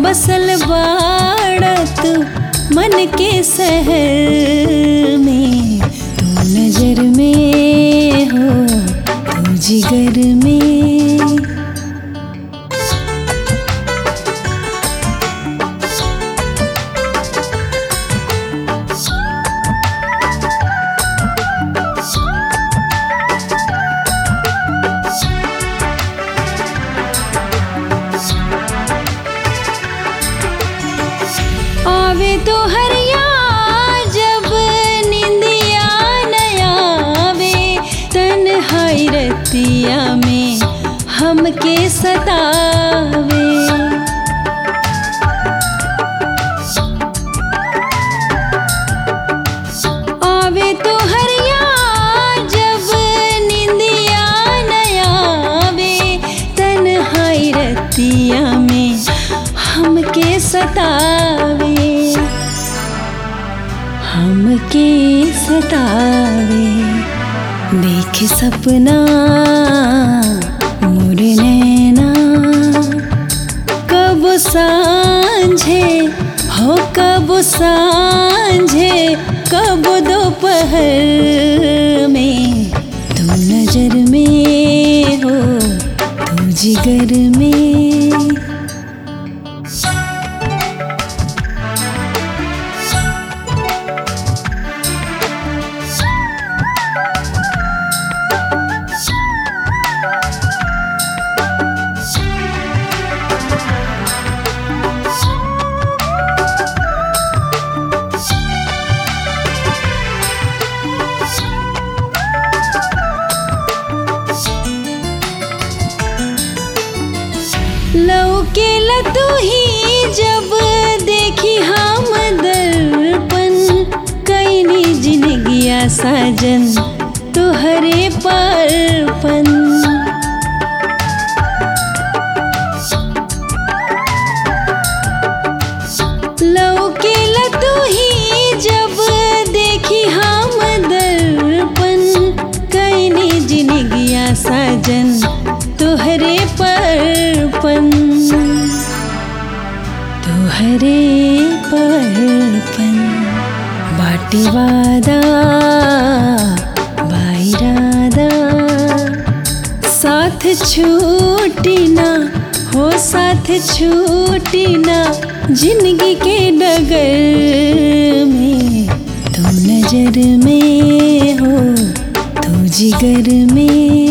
बसल बाड़ा तू मन के शहर में तू नजर में हो तू जिगर में आवे तो हरिया जब निंदिया नया आवे तन रतिया में हमके सतावे आवे तो हरिया जब निंदिया नया आवे तन रतिया में हमके सतावे हमके सतावे देख सपना मोरे नैना कब सांझे हो कब सांझे कब दोपहर में तू नजर में हो तू जिगर में लौके तू ही जब देखी हम दर्पण कैनी जिनगिया साजन तुहरे परपन लौके तू ही जब देखी हम दर्पण कैनी जिनगिया साजन तुहरे परपन तुहरे परपन बाटी वादा बाइरादा साथ छूटी ना हो साथ छूटी ना जिंदगी के डगर में तू नजर में हो तू जिगर में